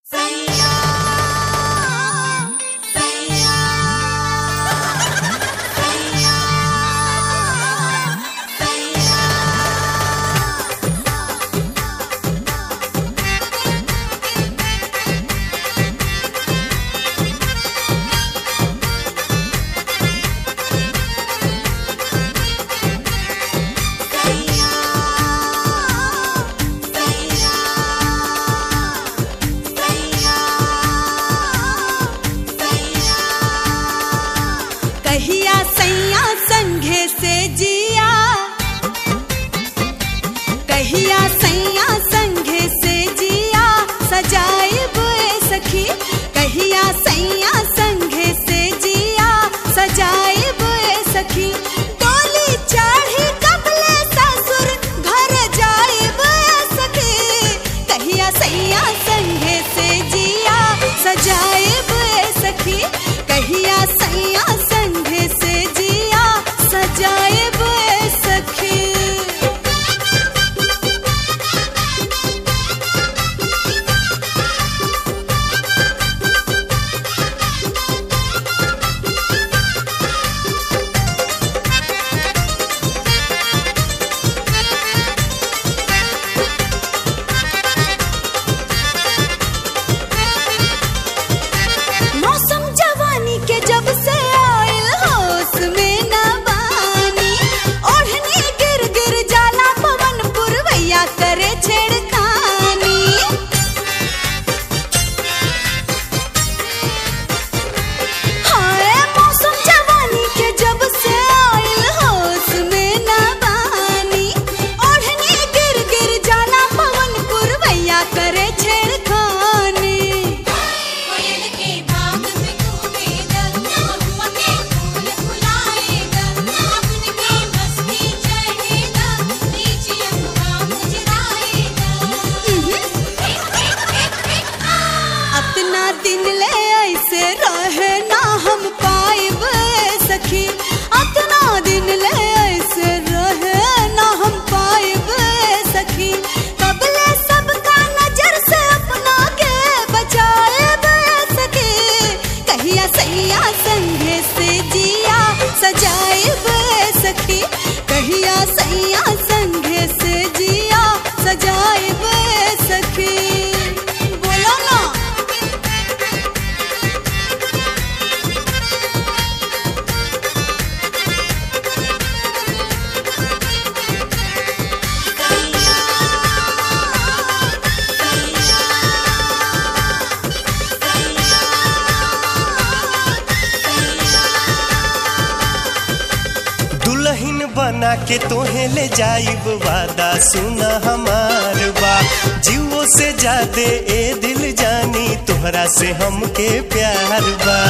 बना के तोहे ले जाइब वादा सुना हमार बा जीवो से जादे ए दिल जानी तोहरा से हमके प्यार बा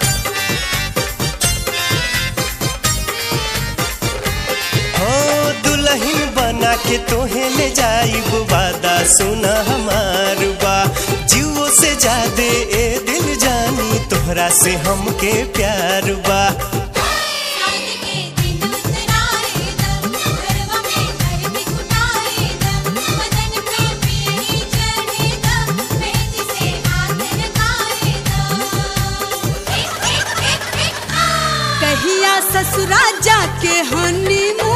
हो दुल्हन बना के तोहे ले जाइब वादा सुना हमार बा जीवो से जादे ए दिल जानी तोहरा से हमके प्यार बा कहिया ससुरा जाके हनी